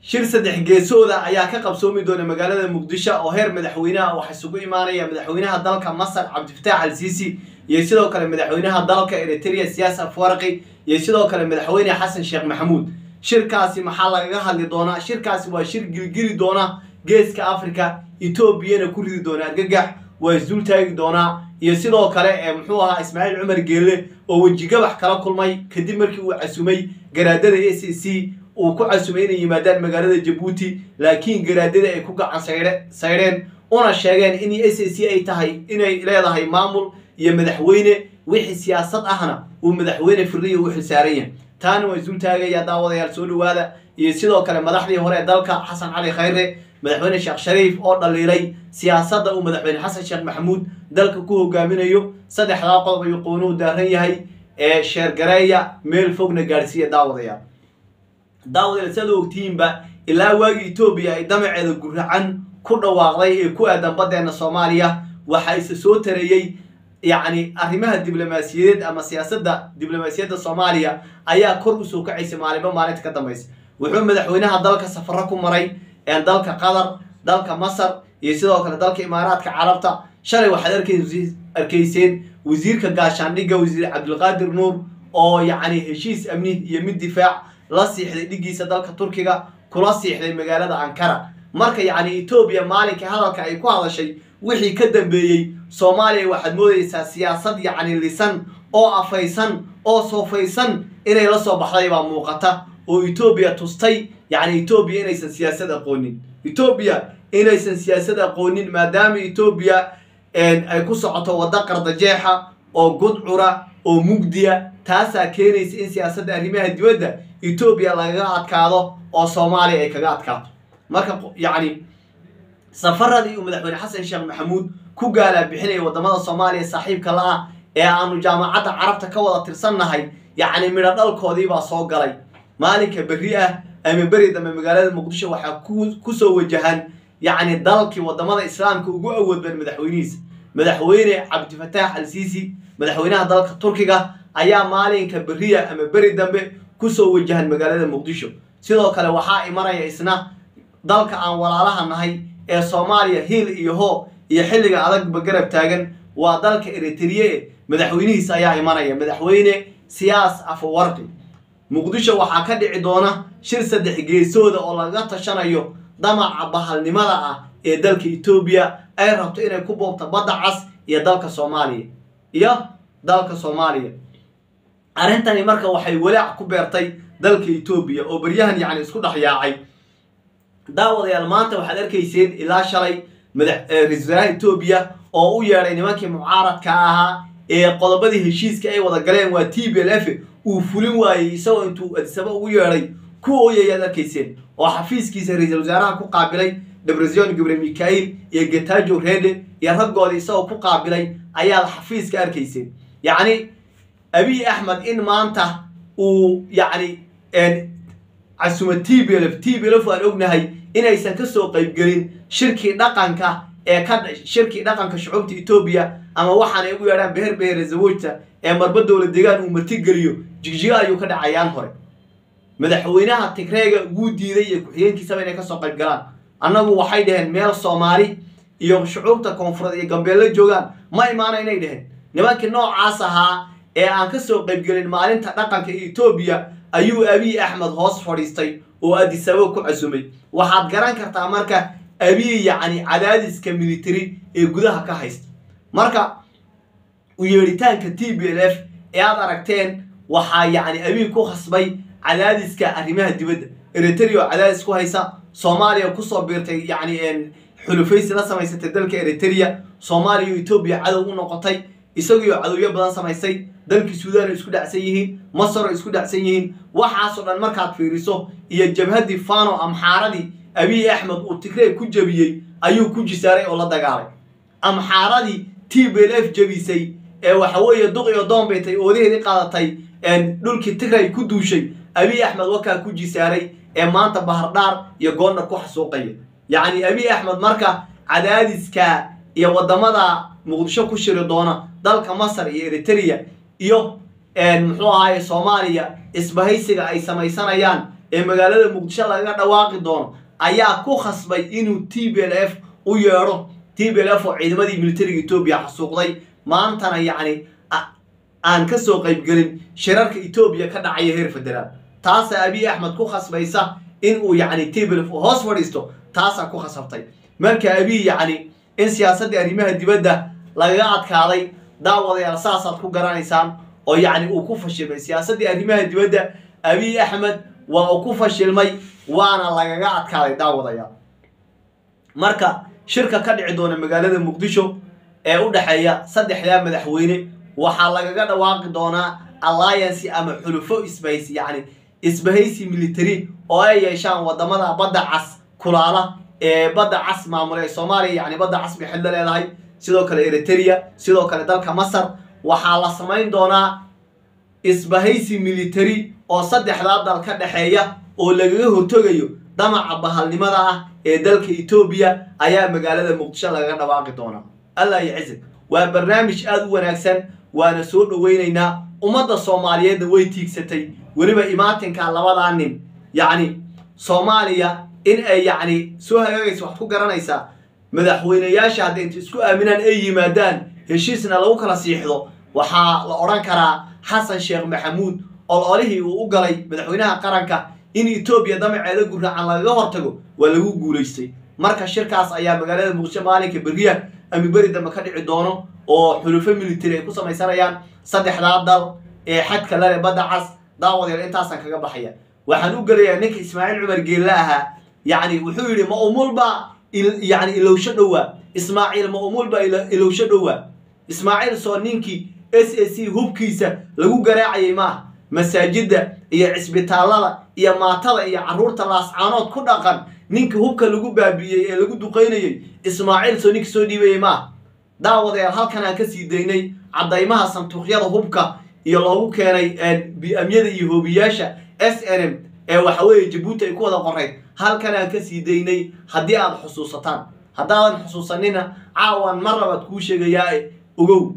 shir saddex geesooda ayaa ka qabsoomi doona magaalada muqdisho oo heer madaxweynaha waxaa isugu imaanaya madaxweynaha dalka masar cabdifitaax al siisi iyo sidoo kale madaxweynaha dalka eritrea siyaas afwarqi iyo sidoo kale madaxweyne xasan sheekh maxamuud shirkaasi maxaa lagaga hadli doonaa shirkaasi waa shir gilgili doona geeska africa etoobiyana ku ridi doona argagax waa isdul taagi doonaa iyo sidoo kale ee muxuu ahaa ismaaciil cumar geelle oo wejigabax kala kulmay kadib markii uu casumay garaadada a c c uu ku casumay inay yimaadaan magaalada jabuuti laakiin garaadada ay ku gacan saydheen una sheegeen in a c c ay tahay inay leedahay maamul iyo madaxweyne wixii siyaasad ahna uu madaxweyne firiya u xilsaaran yahay taana waa isdul taagaya daawadayaal soo dhawaada iyo sidoo kale madaxdii hore ee dalka xasan cali khayre madaxweyne sheekh shariif oo dhaliilay siyaasadda uu madaxweyne xasan sheekh maxamuud dalka ku hogaaminayo saddexdaa qodob ayuu qownuhu daaran yahay ee sheergareeya meel fogna gaadhsiiya daawadayaal daawadayaal siaad ogtihiinba ilaa waagii etoobiya ay damaceeda guracan ku dhawaaqday ee ku aadan baddeena soomaaliya waxaa isa soo tareeyey yacni arrimaha diblomaasiyadeed ama siyaasadda diblomaasiyadda soomaaliya ayaa kor usoo kacaysa maalinba maalinta ka dambaysa wuxuu madaxweynaha dalka safaro ku maray dalka qatar dalka masar iyo sidoo kale dalka imaaraadka carabta shalay waxaad arkayseen wasiirka gaashaandhigga wasiir cabdulqaadir nuur oo yacni heshiis amni iyo mid difaac la siixday dhigiisa dalka turkiga kula siixday magaalada ankara marka yacni etoobiya maalinkai hadalka ay ku hadashay wixii ka dambeeyey soomaaliya waxaad moodaysaa siyaasad yacni lisan oo afaysan oo soofaysan inay la soo baxday baa muuqata oo etoobiya tustay yacni etoobiya inaysan siyaasad aqoonin etoobiya inaysan siyaasad aqoonin maadaama etoobiya ay ku socoto waddo qardajeexa oo gudcura oo mugdiya taasaa keenaysa in siyaasadda arrimaha dibadda etoobiya lagaga adkaado oo soomaaliya ay kaga adkaato marka yacni safaradii uu madaxweyne xasan sheekh maxamuud ku gaalaa bixinaya waddamada soomaaliya saaxiibka la-ah ee aanu jaamacadda carabta ka wada tirsannahay yacni midho dhalkoodii baa soo galay maalinka berri ah ama beri dambe magaalada muqdisho waxaa kusoo wajahan yacni dalkii waddamada islaamka ugu awoodban madaxweynihiisa madaxweyne cabdifataax al siisi madaxweynaha dalka turkiga ayaa maalinka beriya ama beri dambe kusoo wajahan magaalada muqdisho sidoo kale waxaa imanaya isna dalka aan walaalaha nahay ee soomaaliya hiil iyo hoo iyo xilliga adagba garab taagan waa dalka eritriye madaxweynihiisa ayaa imanaya madaxweyne siyaas afawarqi muqdisho waxaa ka dhici doona shir saddex geesooda oo laga tashanayo damaca bahalnimada ah ee dalka etoobiya ay rabto inay ku boobto badda cas iyo dalka soomaaliya iyo dalka soomaaliya arrintani marka waxay walaac ku beertay dalka etoobiya oo beryahan yacni isku dhex yaacay daawadayaal maanta waxaad arkayseen ilaa shalay ra-isul wasaaraha etoobiya oo u yeedhay nimankii mucaaradka ahaa ee qodobadii heshiiska ay wada galeen waa t b l f uu fulin waayey isagoo intuu adisaba ugu yeedhay ku ooyayaad arkayseen oo xafiiskiisa ra-iisul wasaaraha ku qaabilay debresion gabre mikail iyo getajo rede iyo raggoodii isagoo ku qaabilay ayaad xafiiska arkayseen yacni abiy axmed in maanta uu yacni casuma t b l f t b l f aan ognahay inaysan kasoo qaybgelin shirkii dhaqanka ee ka shirkii dhaqanka shucuubta etoobiya ama waxaanay ugu yeedhaan beher behere zawojta ee marba dowla deegaan uu martigeliyo jigjigo ayuu ka dhacayaan hore madaxweynaha tigreega wuu diiday iyo ku-xigeenkiisaba inay kasoo qayb galaan annagu waxay dhaheen meel soomaali iyo shucuubta koonfureed iyo gambeello joogaan ma imaana inay dhaheen nimankii noocaas ahaa ee aan kasoo qaybgelin maalinta dhaqanka etoobiya ayuu abiy axmed hoos fadhiistay oo adisababa ku casumay waxaad garan kartaa marka abiy yacni cadaadiska military ee gudaha ka haysta marka u yeedhitaanka t b l f ee aad aragteen waxaa yacni abiy ku khasbay cadaadiska arrimaha dibadda eritrea oo cadaadis ku haysa soomaaliya kusoo biirtay yacni xulufaysi la samaysatay dalka eritrea soomaaliya iyo etoobiya cadow u noqotay isagiioo cadowyo badan samaysay dalkii suudaan ay isku dhacsan yihiin masar ay isku dhacsan yihiin waxaasoo dhan markaad fiiriso iyo jabhaddii fano amxaaradii abiy axmed uu tigrey ku jebiyey ayuu ku jisaaray oo la dagaalay amxaaradii t b l f jebisay ee waxaweeye duqiyo doombeytay oodaheedii qaadatay dhulkii tigrey ku duushay abiy axmed wakaa ku jisaaray ee maanta bahardhaar iyo goondhar ku xasuuqaya yacni abiy axmed marka cadaadiska iyo waddamada muqdisho ku shiri doona dalka masar iyo eritrea iyo muxuu ahaye soomaaliya isbahaysiga ay samaysanayaan ee magaalada muqdisho lagaga dhawaaqi doono ayaa ku khasbay inuu t b l f u yeedho t b l f oo ciidamadii militariga etoobiya xasuuqday maantana yacni aan ka soo qaybgelin shirarka etoobiya ka dhacaya heer federaal taasaa abiy axmed ku khasbaysa in uu yacni t b l f hoos fadhiisto taasaa ku khasabtay marka abiy yacni in siyaasaddii arrimaha dibadda lagaga adkaaday daawadayaal saasaad ku garanaysaan oo yacni uu ku fashilmay siyaasaddii arrimaha dibadda abiy axmed waa uu ku fashilmay waana lagaga adkaaday daawadayaal marka shirka ka dhici doona magaalada muqdisho ee u dhexeeya saddexdaa madaxweyne waxaa lagaga dhawaaqi doonaa alliance ama xulufo isbahaysi yacni isbahaysi military oo ay yeeshaan wadamada badda cas kulaala ee badda cas maamula ee soomaaliya yacni badda cas bay xillo leedahay sidoo kale eritrea sidoo kale dalka masar waxaa la samayn doonaa isbahaysi military oo saddexdaa dal ka dhexeeya oo lagaga hortogayo damaca bahalnimada ah ee dalka etoobiya ayaa magaalada muqdisho lagaga dhawaaqi doonaa allah yacizig waa barnaamij aada u wanaagsan waana soo dhoweynaynaa ummadda soomaaliyeedna way tiigsatay weliba imaatinka labadaa nin yacni soomaaliya in ay yacni soo hagaagaysa waxaad ku garanaysaa madaxweyneyaasha hadday inta isku aaminaan ay yimaadaan heshiisna lagu kala siixdo waxaa la odhan karaa xasan sheekh maxamuud ololihii uu u galay madaxweynaha qaranka in etoobiya damaceeda gurracan lagaga hortago waa lagu guulaystay marka shirkaas ayaa magaalada muqdisho maalinka beriya ama beri dambe ka dhici doono oo xulufo military ay ku samaysanayaan saddexdaa dal ee xadka lale badda cas daawadeer intaasaan kaga baxaya waxaan u gelayaa ninka ismaaciil cumar geelle ahaa yacni wuxuu yidhi ma umulba yani ilowsho dhowaa ismaaciil ma umulba ilowsho dhowaa ismaaciil soo ninkii s a c hubkiisa lagu garaacayay maaha masaajidda iyo cisbitaallada iyo maatada iyo carruurta laascaanood ku dhaqan ninka hubka lagu baabi'iyey ee lagu duqaynayey ismaaciil soo ninka soo dhiibayay maaha daawadayaal halkan aan ka sii daynay caddaymaha santuuqyada hubka iyo loogu keenay bi-amyada iyo hoobiyaasha s n m ee waxa weeye jabuuti ay ku wada qorayd halkan aan ka sii daynay haddii aad xusuusataan haddaadan xusuusanina caawan mar labaad kuu sheegayaa ogow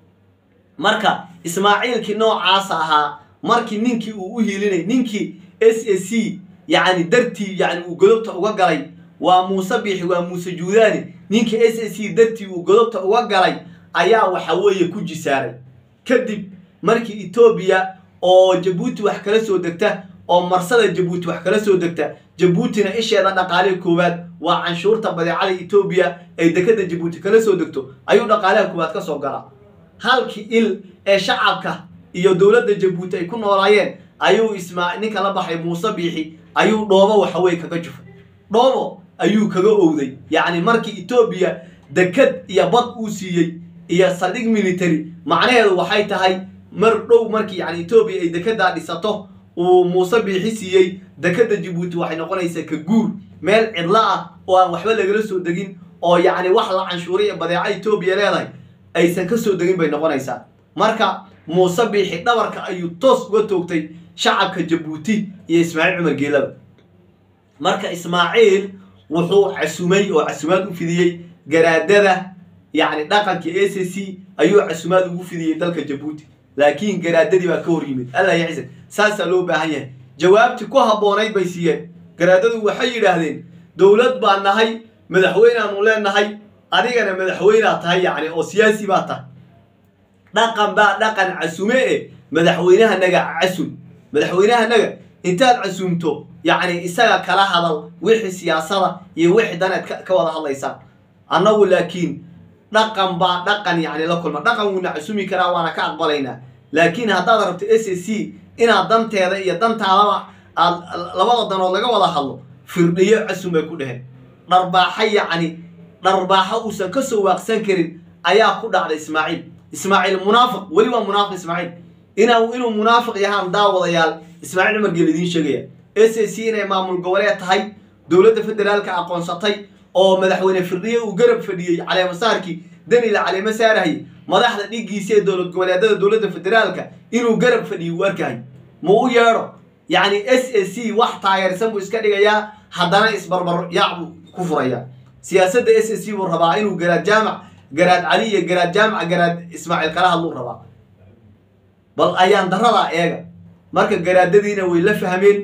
marka ismaaciilkii noocaasa ahaa markii ninkii uu u hiilinay ninkii s a c yacni dartii yani uu godobta uga galay waa muuse biixi waa muuse juudaani ninkii s a c dartii uu godobta uga galay ayaa waxa weeye ku jisaaray kadib markii etoobiya oo jabuuti wax kala soo degta oo marsada jabuuti wax kala soo degta jabuutina isheeda dhaqaaliha koowaad waa canshuurta badeecada etoobiya ay dekada jabuuti kala soo degto ayuu dhaqaalaha koowaad ka soo galaa halkii il ee shacabka iyo dowladda jabuuti ay ku noolaayeen ayuu ismaa ninka la baxay muuse biixi ayuu dhoobo waxaweye kaga jufay dhoobo ayuu kaga owday yacni markii etoobiya dekad iyo bad uu siiyey iyo saldhig military macnaheedu waxay tahay mar dhow markii yani etoobiya ay dekedaa dhisato uu muuse biixi siiyey dekada jabuuti waxay noqonaysaa ka guur meel cidlo ah oo aan waxba lagala soo degin oo yacni wax la canshuuray ee badeeca etoobiya leedahay aysan ka soo degin bay noqonaysaa marka muuse biixi dhabarka ayuu toos uga toogtay shacabka jabuuti iyo ismaaciil cumar geelaba marka ismaaciil wuxuu casumay oo casumaad u fidiyey garaadada yacni dhaqanka a c c ayuu casumaad ugu fidiyey dalka jabuuti laakiin garaadadii baa ka hor yimid allah yacsan saasaa loo baahan yahay jawaabtii ku habboonayd bay siiyeen garaadadu waxay yidhaahdeen dowlad baa nahay madaxweyneaanu leenahay adigana madaxweynea tahay yacni oo siyaasi baa tahay dhaqan baa dhaqan casume e madaxweynehanaga casun madaxweynehanaga intaad casuumto yacni isaga kala hadal wixii siyaasada iyo wixii daneed ka wada hadlaysaan annagu laakiin dhaqan baa dhaqan yacni la kulma dhaqan wuuna casumi karaa waana ka aqbalaynaa laakiin haddaad rabto s a c inaad danteeda iyo dantaadaba aad labada danood laga wada hadlo firdhiyo casum bay ku dheheen dharbaaxo yacni dharbaaxo uusan ka soo waaqsan karin ayaa ku dhacday ismaaciil ismaaciil munaafiq weli waa munaafiq ismaaciil inaa inuu munaafiq yahaan daawadayaal ismaaciil cumar geel idiin sheegaya s a c inay maamul goboleed tahay dowladda federaalka aqoonsatay oo madaxweyne firdhiye uu garab fadhiyey caleemasaarkii danila caleema saarahayay madaxda dhigiisa ee dowlad goboleedada dowladda federaalka inuu garab fadhiyo uu arkahay ma u yeedho yacni s a c wax taageersan buu iska dhigayaa haddana isbarbar yaac buu ku furayaa siyaasadda s a c buu rabaa inuu garaad jaamac garaad cali iyo garaad jaamac garaad ismaaciil kala hadluu rabaa bal ayaan daradaa eega marka garaadadiina way la fahmeen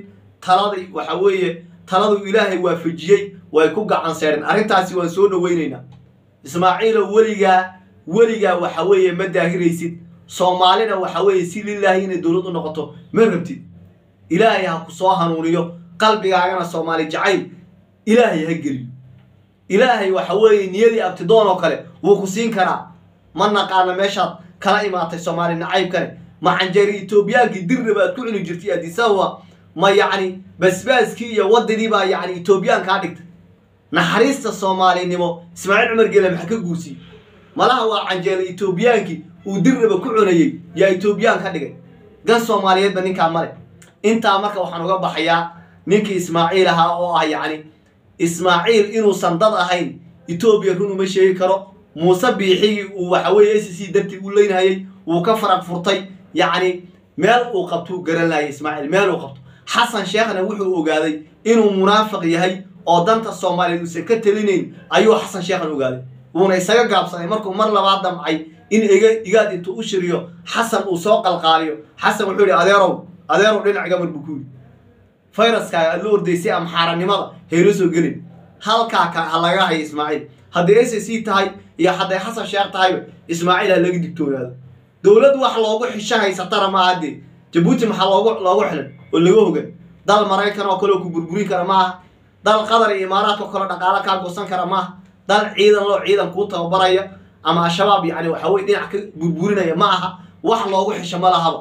taladii waxa weeye taladu ilaahay waafajiyey way ku gacan seedheen arrintaasi waan soo dhawaynaynaa ismaaciilow weligaa weligaa waxa weeye ma daahiraysid soomaalina waxa weeye si lilaahi inay dowlad u noqoto ma rabtid ilaahay ha ku soo hanuuniyo qalbigaagana soomaali jacayl ilaahay ha geliyo ilaahay waxa weeye niyadii abtidoon oo kale wuu ku siin karaa ma naqaana meeshaad kala imaatay soomaali nacaybkane ma canjeeri etoobiyaankii dirnaba aad ku cuni jirtay adisababa ma yacni basbaaskii iyo wadadii baa yacni etoobiyaan kaa dhigtay naxariista soomaalinimo ismaaciil cumar geele maxaa ka guursiiyey malaha waa canjeeli etoobiyaankii uu dirnaba ku cunayey yaa etoobiyaan ka dhigay gan soomaaliyeedba ninkaa male intaa marka waxaan uga baxayaa ninkii ismaaciil ahaa oo ah yacni ismaaciil inuusan dad ahayn etoobiya run uma sheegi karo muuse biixigii uu waxa weeye s c dartii u leynhayay wuu ka faraq furtay yacni meel uu qabtuu garan laayay ismaaciil meel uu qabto xasan sheekhna wuxuu ogaaday inuu munaafiq yahay oo danta soomaaliyeed uusan ka telinayn ayuu xasan sheekhan ogaaday wuuna isaga gaabsaday markuu mar labaad damcay in iga igaad intuu u shiriyo xasan uu soo qalqaaliyo xasan wuxuu yihi adeerow adeerow dhinac gamar buu ku yidhi fayraskaaga aad la ordaysay amxaaranimada hayla soo gelin halkaa ka ha laga hayo ismaaciil hadday s c tahay iyo hadday xasan sheekh tahayba ismaaciil ha laga digtoonaado dowlad wax loogu xisho haysatana maaha dee jabuuti maxaa loogu loogu xilan oo laga hogan dal maraykan oo kale oo ku burburin kara maaha dal qatar iyo imaaraadka oo kale dhaqaalo kaa goosan kara maaha dal ciidan loo ciidan kuu tababaraya ama al-shabaab yacni waxa weye dhinac ka burburinaya ma aha wax loogu xisho ma lahaba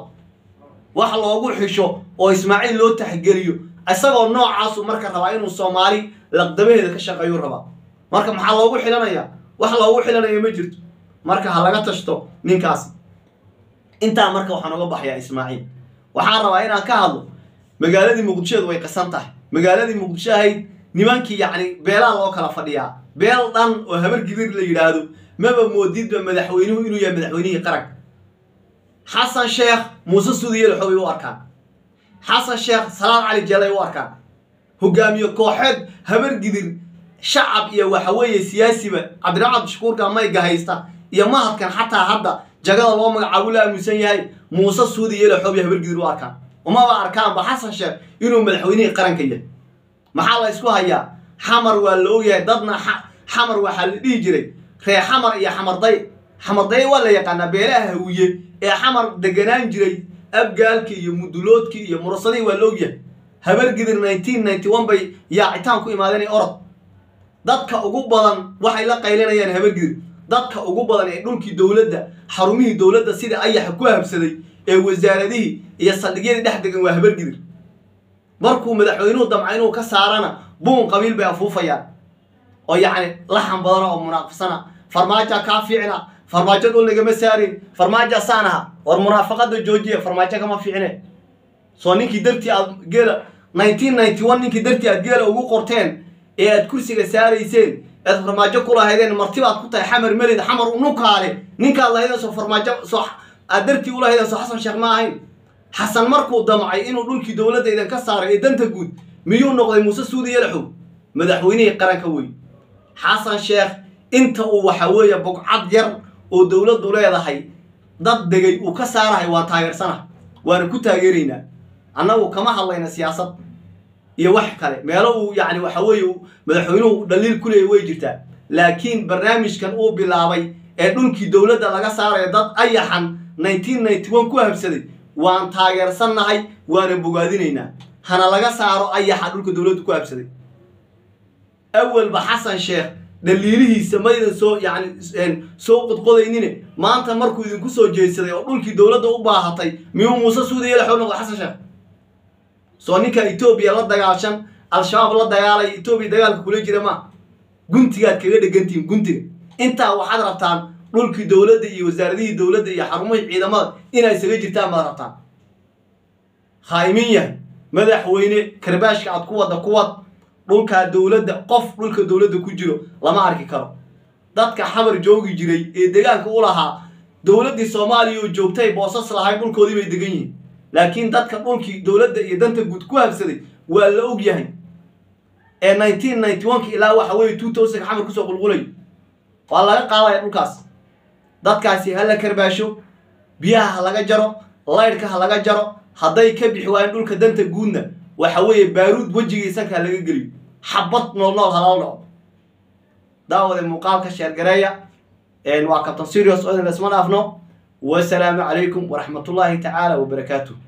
wax loogu xisho oo ismaaciil loo taxgeliyo isagoo noocaasu marka rabaa inuu soomaali laqdabaheeda ka shaqeeyuu rabaa marka maxaa loogu xilanayaa wax loogu xilanayo ma jirto marka ha laga tashto ninkaasi intaa marka waxaan uga baxayaa ismaaciil waxaan rabaa inaan ka hadlo magaaladii muqdishoedu way qasan tahay magaaladii muqdisho ahayd nimankii yacni beelaa loo kala fadhiyaa beel dhan oo habar gidir la yidhaahdo maba moodidba madaxweynuhu inuu yahay madaxweynihii qaranka xasan sheekh muuse suudiyel xogay u arkaan xasan sheekh salaad cali jeelay u arkaan hogaamiye kooxeed habar gidir shacab iyo waxa weeye siyaasiba cabdiraxmaan abdishakuurka mayga haysta iyo mahadkan xataa hadda jagada loo magacaabo la aaminsan yahay muuse suudiyele xoobiya habar gidir u arkaan umaba arkaanba xasan sheekh inuu madaxweynihii qaranka yahay maxaa la isku hayaa xamar waa la ogyahay dadna xamar waxaa la dhihi jiray ree xamar iyo xamarday xamarday waa la yaqaanaa beelaha hawiye ee xamar deganaan jiray abgaalkii iyo muduloodkii iyo murasadii waa la ogyahay habargidir nineteen ninety one bay yaacitaan ku imaadeen orod dadka ugu badan waxay la qaylinayaan habargidir dadka ugu badan ee dhulkii dowladda xarumihii dowladda sida ayaxa ku habsaday ee wasaaradihii iyo saldhigyadii dhex degan waa habargidir markuu madaxweynuhu damca inuu ka saarana buun qabiil bay afuufayaan oo yacni laxan badana oo munaafisana farmaaja kaa fiicna farmaajo dhul nagama saarin farmaaja saan aha war munaafaqada joojiya farmaajo kama fiicne soo ninkii dartii aad geela nineteen ninety one ninkii dartii aad geela ugu qorteen ee aad kursiga saarayseen ead farmaajo ku lahaydeen martibaad ku tahay xamar melid xamar unukaale ninkaad lahaydeen soo farmaajo soo aad dartii ulahaydeen soo xasan sheekh ma ahayn xasan markuu damcay inuu dhulkii dowladda idan ka saaray ee danta guud miyuu noqday muuse suudi yalaxow madaxweynihii qaranka wey xasan sheekh inta uu waxa weeye bogcad yar oo dowladdu leedahay dad degay uu ka saarahay waa taageersana waana ku taageeraynaa annagu kama hadlayna siyaasad iyo wax kale meelo uu yacni waxa weeye madaxweynuhu dhaliil ku leeyay way jirtaa laakiin barnaamijkan uu bilaabay ee dhulkii dowladda laga saaraya dad ayaxan nineteen ninety one ku habsaday waan taageersannahay waana bogaadinaynaa hana laga saaro ayaxa dhulka dowladdu ku habsaday awalba xasan sheekh dhaliilihiisa maydan soo yacni soo qodqodaynine maanta markuu idinku soo jeedsaday oo dhulkii dowladda u baahatay miyuu muuse suudiya laxow noqday xasan sheekh soo ninka etoobiya la dagaashan al-shabaab la dagaalaya etoobiya dagaalka kula jira ma guntigaad kaga dhegantihiin guntiga intaa waxaad rabtaan dhulkii dowladda iyo wasaaradihii dowladda iyo xarumihii ciidamada inaa isaga jirtaan baad rabtaan khaa'imin yahay madaxweyne karbaashka aad ku wadda kuwad dhulkaa dowladda qof dhulka dowladda ku jiro lama arki karo dadka xamar joogi jiray ee degaanka u lahaa dowladdii soomaaliya oo joogtay boosas lahayd dhulkoodii bay degan yihiin laakiin dadka dhulkii dowladda iyo danta guud ku habsaday waa la og yahay ee nineteen ninety one-ka ilaa waxa weeye two thousand xamar kusoo qulqulay waa laga qaadaya dhulkaas dadkaasi ha la karbaasho biyaha ha laga jaro laydhka ha laga jaro hadday ka bixi waayeen dhulka danta guudna waxa weeye baaruud wejigii sankaa laga geliyo xabad nool nool halala dhaco daawade muuqaalka sheergareeya waa kabtan serious oo idin laisma dhaafno wasalaamu calaykum waraxmatullaahi tacaala wabarakaatuh